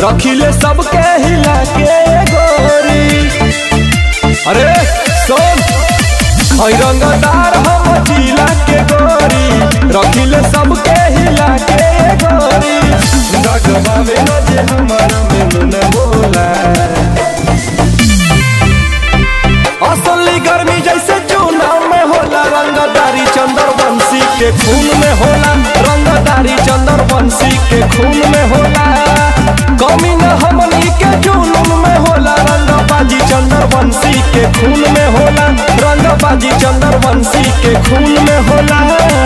रखिले सबके हिला के गोरी अरे सुन हई रंगदार हम जिला के गोरी रखिले सबके हिला के गोरी रगबावे न जे हमारा में न बोला असली गर्मी जैसे चुनाव में होला रंगदारी चंदर बंसी के खून में होला रंगदारी चंदर बंसी के खून में होला कमी न हमनी के जुनून में होला रंगबाजी चंदर बंसी के खून में होला रंगबाजी चंदर बंसी के खून में होला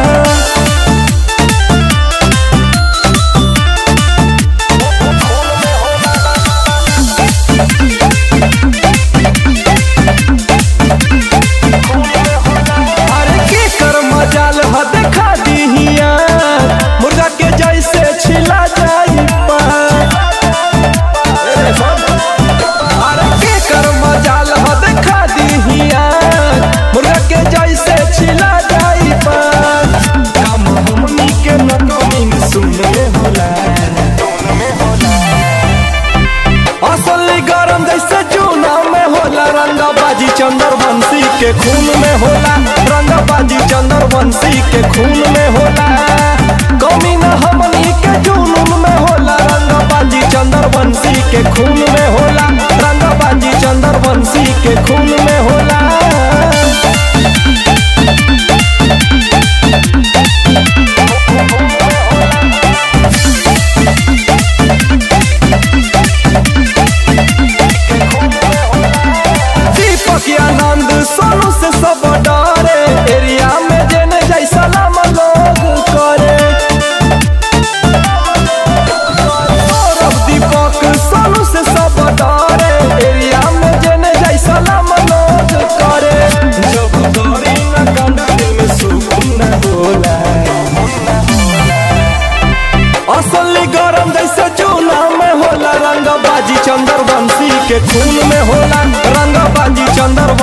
अरे के कर मजाल ह देखा दिहिया मुर्गा के जैसे छिला जाई पान। अरे के कर मजाल ह देखा दिहिया मुर्गा के जैसे छिला जाई पान। काम हमनी के न कमिंग सुन में होला असली गरम जैसे चुनाव में होला रंगबाजी चंदर बंसी के खून में होला रंगबाजी चंदर बंसी के खून में होला कमी न हमनी के जुनून में होला रंगबाजी चंदर बंसी के खून में होला रंगबाजी चंदर बंसी के खून में होला दीपक आनंद सोनू से सब डरे एरिया में जेने जैसा नाम लोग करे सौरभ दीपक सोनू से सब डरे एरिया में जेने जैसा नाम लोग करे जब डरी न कंडा दिल में सुकून न होला असली गरम जैसे चूना में होला रंगबाजी चंदर बंसी के खून में होला रंगबाजी चंदर